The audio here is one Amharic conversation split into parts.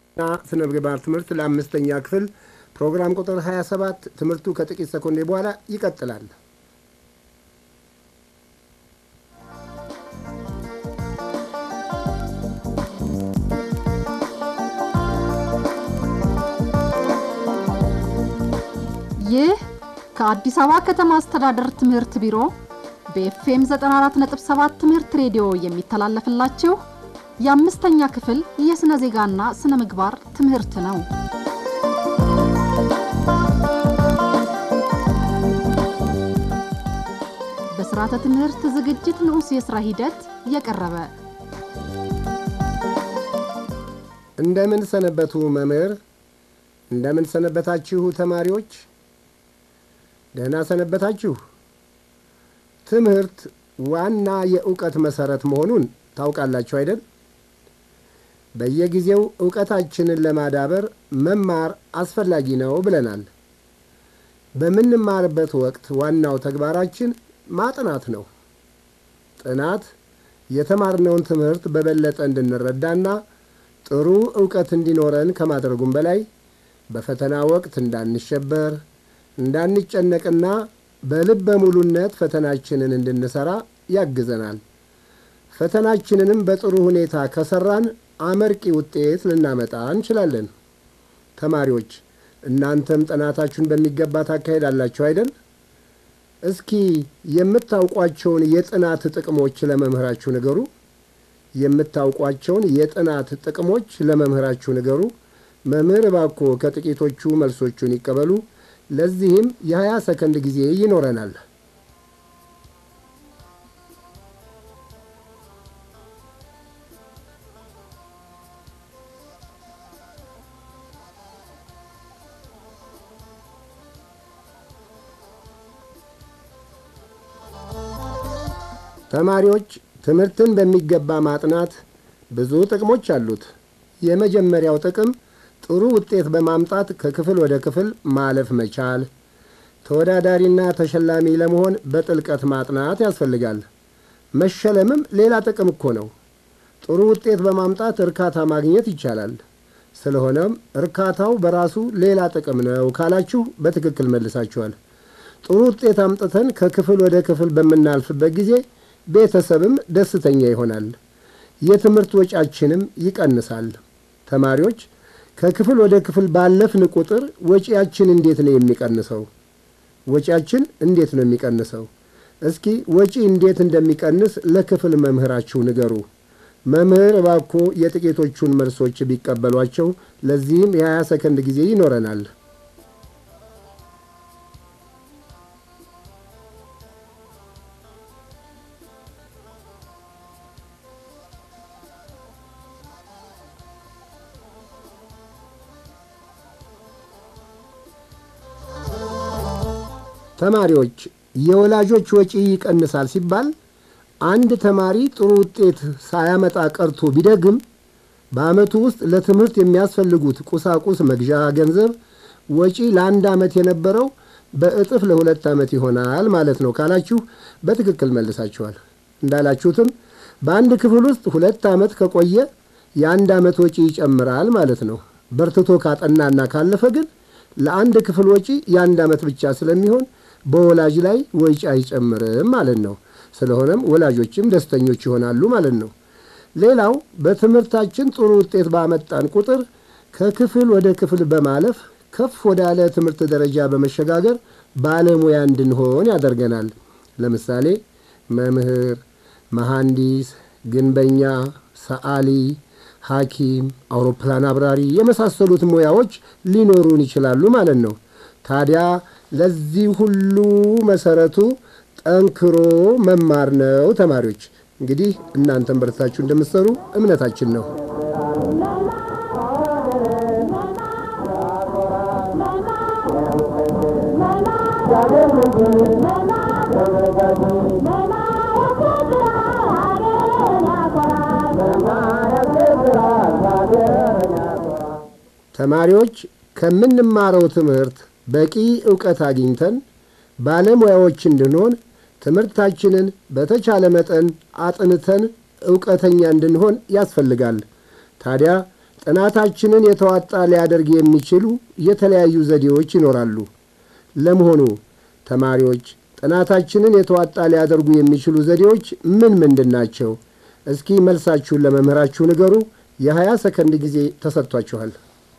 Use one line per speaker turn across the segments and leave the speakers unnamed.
እና ስነ ምግባር ትምህርት ለአምስተኛ ክፍል ፕሮግራም ቁጥር 27 ትምህርቱ ከጥቂት ሰኮንዴ በኋላ ይቀጥላል።
ይህ ከአዲስ አበባ ከተማ አስተዳደር ትምህርት ቢሮ በኤፍኤም 94.7 ትምህርት ሬዲዮ የሚተላለፍላችሁ የአምስተኛ ክፍል የሥነ ዜጋና ስነ ምግባር ትምህርት ነው። በሥርዓተ ትምህርት ዝግጅት ንዑስ የሥራ ሂደት የቀረበ
እንደምን ሰነበቱ መምህር? እንደምን ሰነበታችሁ ተማሪዎች? ደህና ሰነበታችሁ? ትምህርት ዋና የእውቀት መሠረት መሆኑን ታውቃላችሁ አይደል? በየጊዜው እውቀታችንን ለማዳበር መማር አስፈላጊ ነው ብለናል። በምንማርበት ወቅት ዋናው ተግባራችን ማጥናት ነው። ጥናት የተማርነውን ትምህርት በበለጠ እንድንረዳና ጥሩ እውቀት እንዲኖረን ከማድረጉም በላይ በፈተና ወቅት እንዳንሸበር፣ እንዳንጨነቅና በልበ ሙሉነት ፈተናችንን እንድንሠራ ያግዘናል። ፈተናችንንም በጥሩ ሁኔታ ከሠራን አመርቂ ውጤት ልናመጣ እንችላለን። ተማሪዎች እናንተም ጥናታችሁን በሚገባ ታካሄዳላችሁ አይደል? እስኪ የምታውቋቸውን የጥናት ጥቅሞች ለመምህራችሁ ንገሩ። የምታውቋቸውን የጥናት ጥቅሞች ለመምህራችሁ ንገሩ። መምህር እባክዎ ከጥቂቶቹ መልሶቹን ይቀበሉ። ለዚህም የሀያ ሰከንድ ጊዜ ይኖረናል። ተማሪዎች ትምህርትን በሚገባ ማጥናት ብዙ ጥቅሞች አሉት። የመጀመሪያው ጥቅም ጥሩ ውጤት በማምጣት ከክፍል ወደ ክፍል ማለፍ መቻል። ተወዳዳሪና ተሸላሚ ለመሆን በጥልቀት ማጥናት ያስፈልጋል። መሸለምም ሌላ ጥቅም እኮ ነው። ጥሩ ውጤት በማምጣት እርካታ ማግኘት ይቻላል። ስለሆነም እርካታው በራሱ ሌላ ጥቅም ነው ካላችሁ በትክክል መልሳችኋል። ጥሩ ውጤት አምጥተን ከክፍል ወደ ክፍል በምናልፍበት ጊዜ ቤተሰብም ደስተኛ ይሆናል። የትምህርት ወጪያችንም ይቀንሳል። ተማሪዎች ከክፍል ወደ ክፍል ባለፍን ቁጥር ወጪያችን እንዴት ነው የሚቀንሰው? ወጪያችን እንዴት ነው የሚቀንሰው? እስኪ ወጪ እንዴት እንደሚቀንስ ለክፍል መምህራችሁ ንገሩ። መምህር እባክዎ የጥቂቶቹን መልሶች ቢቀበሏቸው፣ ለዚህም የ20 ሰከንድ ጊዜ ይኖረናል። ተማሪዎች የወላጆች ወጪ ይቀንሳል ሲባል አንድ ተማሪ ጥሩ ውጤት ሳያመጣ ቀርቶ ቢደግም በዓመቱ ውስጥ ለትምህርት የሚያስፈልጉት ቁሳቁስ መግዣ ገንዘብ ወጪ ለአንድ ዓመት የነበረው በእጥፍ ለሁለት ዓመት ይሆናል ማለት ነው ካላችሁ በትክክል መልሳችኋል። እንዳላችሁትም በአንድ ክፍል ውስጥ ሁለት ዓመት ከቆየ የአንድ ዓመት ወጪ ይጨምራል ማለት ነው። በርትቶ ካጠናና ካለፈ ግን ለአንድ ክፍል ወጪ የአንድ ዓመት ብቻ ስለሚሆን በወላጅ ላይ ወጪ አይጨምርም ማለት ነው። ስለሆነም ወላጆችም ደስተኞች ይሆናሉ ማለት ነው። ሌላው በትምህርታችን ጥሩ ውጤት ባመጣን ቁጥር ከክፍል ወደ ክፍል በማለፍ ከፍ ወዳለ ትምህርት ደረጃ በመሸጋገር ባለሙያ እንድንሆን ያደርገናል። ለምሳሌ መምህር፣ መሐንዲስ፣ ግንበኛ፣ ሰዓሊ፣ ሐኪም፣ አውሮፕላን አብራሪ የመሳሰሉት ሙያዎች ሊኖሩን ይችላሉ ማለት ነው። ታዲያ ለዚህ ሁሉ መሰረቱ ጠንክሮ መማር ነው። ተማሪዎች እንግዲህ እናንተን በርታችሁ እንደምትሰሩ እምነታችን ነው። ተማሪዎች ከምንማረው ትምህርት በቂ ዕውቀት አግኝተን ባለሙያዎች እንድንሆን ትምህርታችንን በተቻለ መጠን አጥንተን ዕውቀተኛ እንድንሆን ያስፈልጋል። ታዲያ ጥናታችንን የተዋጣ ሊያደርግ የሚችሉ የተለያዩ ዘዴዎች ይኖራሉ። ለመሆኑ ተማሪዎች ጥናታችንን የተዋጣ ሊያደርጉ የሚችሉ ዘዴዎች ምን ምንድን ናቸው? እስኪ መልሳችሁን ለመምህራችሁ ንገሩ። የሀያ ሰከንድ ጊዜ ተሰጥቷችኋል።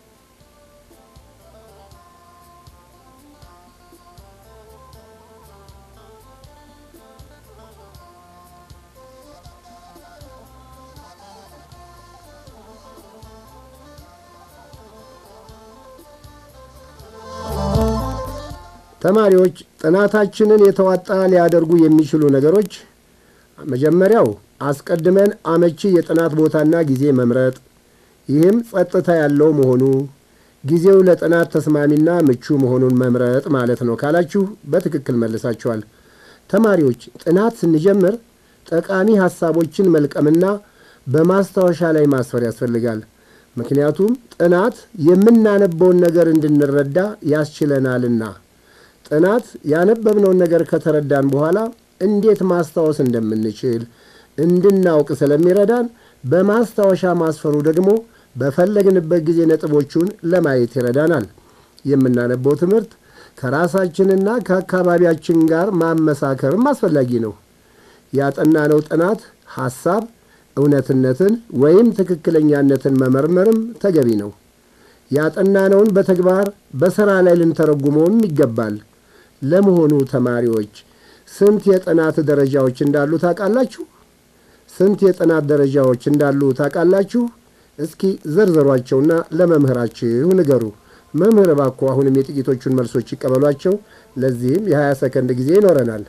ተማሪዎች ጥናታችንን የተዋጣ ሊያደርጉ የሚችሉ ነገሮች መጀመሪያው አስቀድመን አመቺ የጥናት ቦታና ጊዜ መምረጥ፣ ይህም ጸጥታ ያለው መሆኑ፣ ጊዜው ለጥናት ተስማሚና ምቹ መሆኑን መምረጥ ማለት ነው ካላችሁ በትክክል መልሳችኋል። ተማሪዎች ጥናት ስንጀምር ጠቃሚ ሐሳቦችን መልቀምና በማስታወሻ ላይ ማስፈር ያስፈልጋል። ምክንያቱም ጥናት የምናነበውን ነገር እንድንረዳ ያስችለናልና። ጥናት ያነበብነውን ነገር ከተረዳን በኋላ እንዴት ማስታወስ እንደምንችል እንድናውቅ ስለሚረዳን በማስታወሻ ማስፈሩ ደግሞ በፈለግንበት ጊዜ ነጥቦቹን ለማየት ይረዳናል። የምናነበው ትምህርት ከራሳችንና ከአካባቢያችን ጋር ማመሳከርም አስፈላጊ ነው። ያጠናነው ጥናት ሐሳብ እውነትነትን ወይም ትክክለኛነትን መመርመርም ተገቢ ነው። ያጠናነውን በተግባር በሥራ ላይ ልንተረጉመውም ይገባል። ለመሆኑ ተማሪዎች ስንት የጥናት ደረጃዎች እንዳሉ ታውቃላችሁ? ስንት የጥናት ደረጃዎች እንዳሉ ታውቃላችሁ? እስኪ ዘርዘሯቸውና ለመምህራችሁ ንገሩ። መምህር እባክዎ አሁንም የጥቂቶቹን መልሶች ይቀበሏቸው። ለዚህም የ20 ሰከንድ ጊዜ ይኖረናል።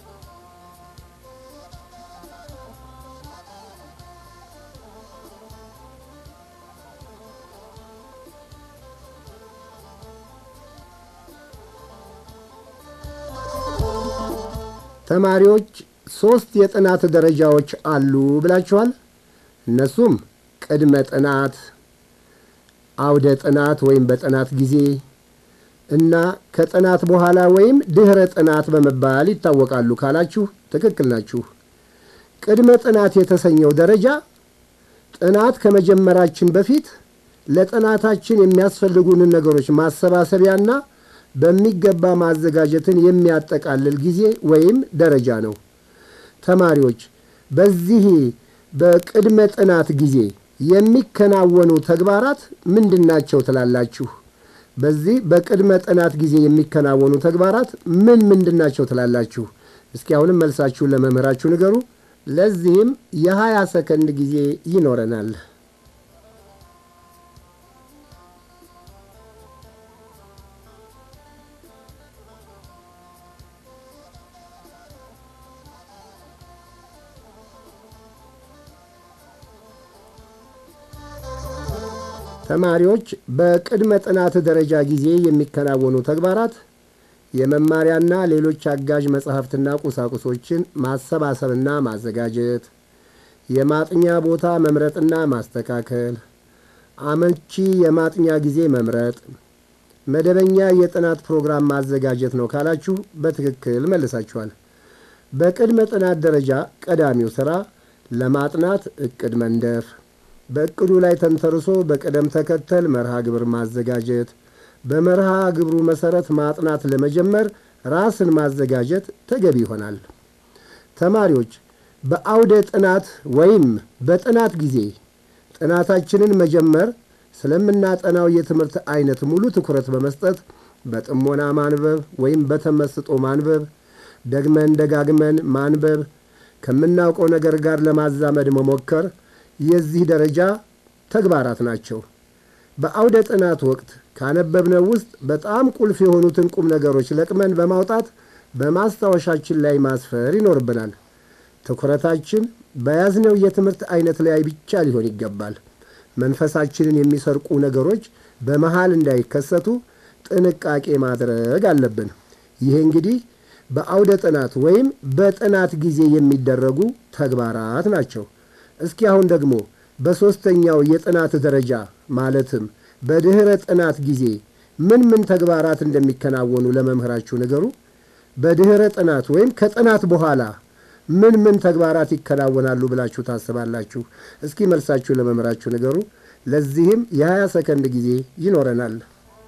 ተማሪዎች ሦስት የጥናት ደረጃዎች አሉ ብላችኋል። እነሱም ቅድመ ጥናት፣ አውደ ጥናት ወይም በጥናት ጊዜ እና ከጥናት በኋላ ወይም ድኅረ ጥናት በመባል ይታወቃሉ ካላችሁ ትክክል ናችሁ። ቅድመ ጥናት የተሰኘው ደረጃ ጥናት ከመጀመራችን በፊት ለጥናታችን የሚያስፈልጉንን ነገሮች ማሰባሰቢያና በሚገባ ማዘጋጀትን የሚያጠቃልል ጊዜ ወይም ደረጃ ነው። ተማሪዎች በዚህ በቅድመ ጥናት ጊዜ የሚከናወኑ ተግባራት ምንድን ናቸው ትላላችሁ? በዚህ በቅድመ ጥናት ጊዜ የሚከናወኑ ተግባራት ምን ምንድን ናቸው ትላላችሁ? እስኪ አሁንም መልሳችሁን ለመምህራችሁ ንገሩ። ለዚህም የሀያ ሰከንድ ጊዜ ይኖረናል። ተማሪዎች በቅድመ ጥናት ደረጃ ጊዜ የሚከናወኑ ተግባራት የመማሪያና ሌሎች አጋዥ መጻሕፍትና ቁሳቁሶችን ማሰባሰብና ማዘጋጀት፣ የማጥኛ ቦታ መምረጥና ማስተካከል፣ አመቺ የማጥኛ ጊዜ መምረጥ፣ መደበኛ የጥናት ፕሮግራም ማዘጋጀት ነው ካላችሁ በትክክል መልሳችኋል። በቅድመ ጥናት ደረጃ ቀዳሚው ሥራ ለማጥናት ዕቅድ መንደፍ በእቅዱ ላይ ተንተርሶ በቅደም ተከተል መርሃ ግብር ማዘጋጀት፣ በመርሃ ግብሩ መሠረት ማጥናት ለመጀመር ራስን ማዘጋጀት ተገቢ ይሆናል። ተማሪዎች በአውደ ጥናት ወይም በጥናት ጊዜ ጥናታችንን መጀመር ስለምናጠናው የትምህርት አይነት ሙሉ ትኩረት በመስጠት በጥሞና ማንበብ ወይም በተመስጦ ማንበብ፣ ደግመን ደጋግመን ማንበብ፣ ከምናውቀው ነገር ጋር ለማዛመድ መሞከር የዚህ ደረጃ ተግባራት ናቸው። በአውደ ጥናት ወቅት ካነበብነው ውስጥ በጣም ቁልፍ የሆኑትን ቁም ነገሮች ለቅመን በማውጣት በማስታወሻችን ላይ ማስፈር ይኖርብናል። ትኩረታችን በያዝነው የትምህርት አይነት ላይ ብቻ ሊሆን ይገባል። መንፈሳችንን የሚሰርቁ ነገሮች በመሃል እንዳይከሰቱ ጥንቃቄ ማድረግ አለብን። ይህ እንግዲህ በአውደ ጥናት ወይም በጥናት ጊዜ የሚደረጉ ተግባራት ናቸው። እስኪ አሁን ደግሞ በሦስተኛው የጥናት ደረጃ ማለትም በድኅረ ጥናት ጊዜ ምን ምን ተግባራት እንደሚከናወኑ ለመምህራችሁ ንገሩ። በድኅረ ጥናት ወይም ከጥናት በኋላ ምን ምን ተግባራት ይከናወናሉ ብላችሁ ታስባላችሁ? እስኪ መልሳችሁ ለመምህራችሁ ንገሩ። ለዚህም የ20 ሰከንድ ጊዜ ይኖረናል።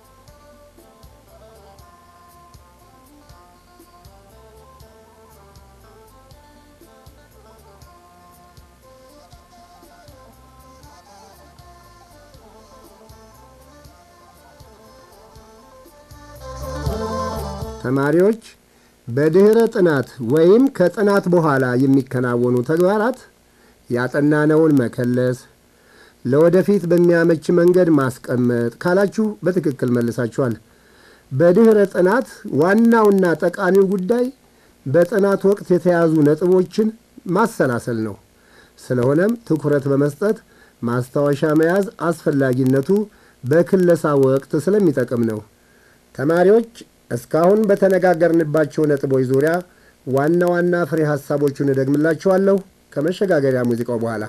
ተማሪዎች በድኅረ ጥናት ወይም ከጥናት በኋላ የሚከናወኑ ተግባራት ያጠናነውን መከለስ፣ ለወደፊት በሚያመች መንገድ ማስቀመጥ ካላችሁ በትክክል መልሳችኋል። በድኅረ ጥናት ዋናውና ጠቃሚው ጉዳይ በጥናት ወቅት የተያዙ ነጥቦችን ማሰላሰል ነው። ስለሆነም ትኩረት በመስጠት ማስታወሻ መያዝ አስፈላጊነቱ በክለሳ ወቅት ስለሚጠቅም ነው። ተማሪዎች እስካሁን በተነጋገርንባቸው ነጥቦች ዙሪያ ዋና ዋና ፍሬ ሐሳቦቹን እደግምላችኋለሁ ከመሸጋገሪያ ሙዚቃው በኋላ።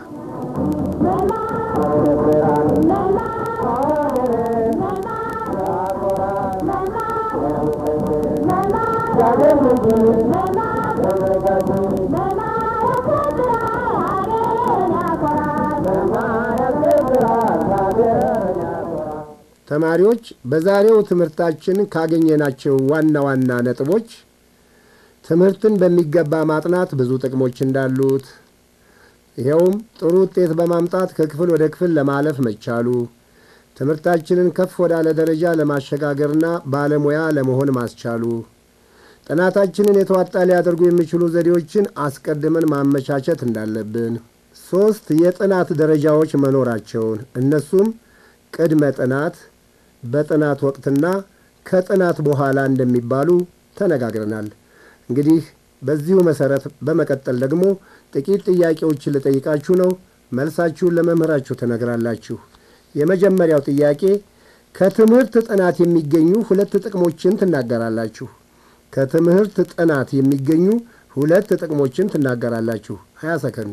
ተማሪዎች በዛሬው ትምህርታችን ካገኘናቸው ዋና ዋና ነጥቦች ትምህርትን በሚገባ ማጥናት ብዙ ጥቅሞች እንዳሉት፣ ይኸውም ጥሩ ውጤት በማምጣት ከክፍል ወደ ክፍል ለማለፍ መቻሉ፣ ትምህርታችንን ከፍ ወዳለ ደረጃ ለማሸጋገርና ባለሙያ ለመሆን ማስቻሉ፣ ጥናታችንን የተዋጣ ሊያደርጉ የሚችሉ ዘዴዎችን አስቀድመን ማመቻቸት እንዳለብን፣ ሦስት የጥናት ደረጃዎች መኖራቸውን እነሱም ቅድመ ጥናት በጥናት ወቅትና ከጥናት በኋላ እንደሚባሉ ተነጋግረናል። እንግዲህ በዚሁ መሰረት በመቀጠል ደግሞ ጥቂት ጥያቄዎችን ልጠይቃችሁ ነው። መልሳችሁን ለመምህራችሁ ትነግራላችሁ። የመጀመሪያው ጥያቄ ከትምህርት ጥናት የሚገኙ ሁለት ጥቅሞችን ትናገራላችሁ። ከትምህርት ጥናት የሚገኙ ሁለት ጥቅሞችን ትናገራላችሁ። 20 ሰከንድ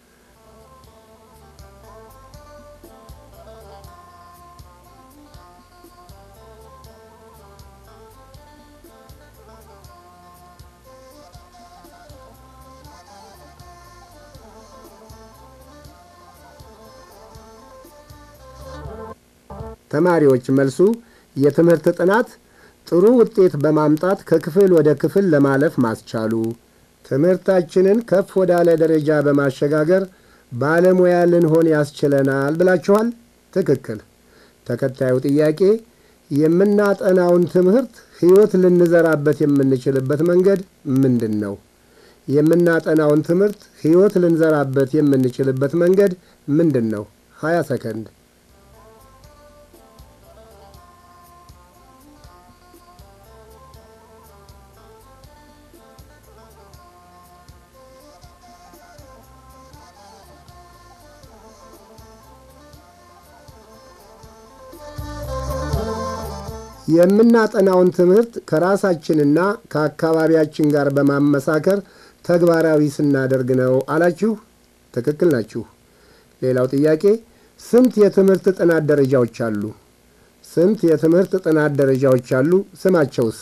ተማሪዎች መልሱ የትምህርት ጥናት ጥሩ ውጤት በማምጣት ከክፍል ወደ ክፍል ለማለፍ ማስቻሉ፣ ትምህርታችንን ከፍ ወዳለ ደረጃ በማሸጋገር ባለሙያ ልንሆን ያስችለናል ብላችኋል። ትክክል። ተከታዩ ጥያቄ የምናጠናውን ትምህርት ሕይወት ልንዘራበት የምንችልበት መንገድ ምንድን ነው? የምናጠናውን ትምህርት ሕይወት ልንዘራበት የምንችልበት መንገድ ምንድን ነው? 20 ሰከንድ የምናጠናውን ትምህርት ከራሳችንና ከአካባቢያችን ጋር በማመሳከር ተግባራዊ ስናደርግ ነው አላችሁ። ትክክል ናችሁ። ሌላው ጥያቄ ስንት የትምህርት ጥናት ደረጃዎች አሉ? ስንት የትምህርት ጥናት ደረጃዎች አሉ? ስማቸውስ?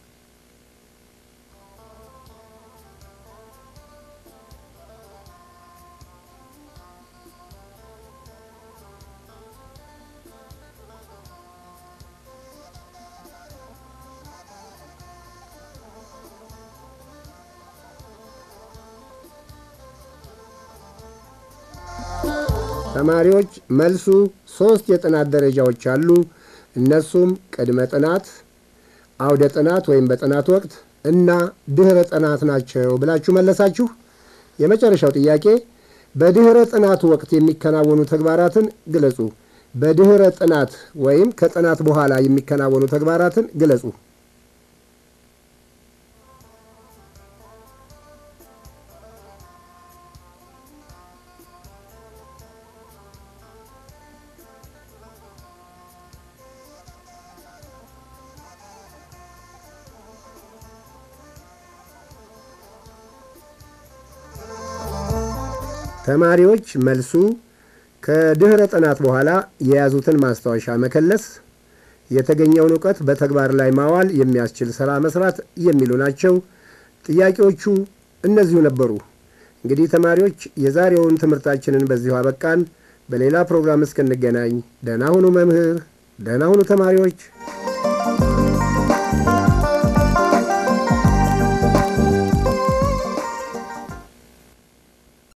ተማሪዎች መልሱ ሶስት የጥናት ደረጃዎች አሉ። እነሱም ቅድመ ጥናት፣ አውደ ጥናት ወይም በጥናት ወቅት እና ድኅረ ጥናት ናቸው ብላችሁ መለሳችሁ። የመጨረሻው ጥያቄ በድኅረ ጥናት ወቅት የሚከናወኑ ተግባራትን ግለጹ። በድኅረ ጥናት ወይም ከጥናት በኋላ የሚከናወኑ ተግባራትን ግለጹ። ተማሪዎች መልሱ ከድኅረ ጥናት በኋላ የያዙትን ማስታወሻ መከለስ፣ የተገኘውን እውቀት በተግባር ላይ ማዋል የሚያስችል ሥራ መስራት የሚሉ ናቸው። ጥያቄዎቹ እነዚሁ ነበሩ። እንግዲህ ተማሪዎች የዛሬውን ትምህርታችንን በዚሁ አበቃን። በሌላ ፕሮግራም እስክንገናኝ ደህና ሁኑ መምህር፣ ደህና ሁኑ ተማሪዎች።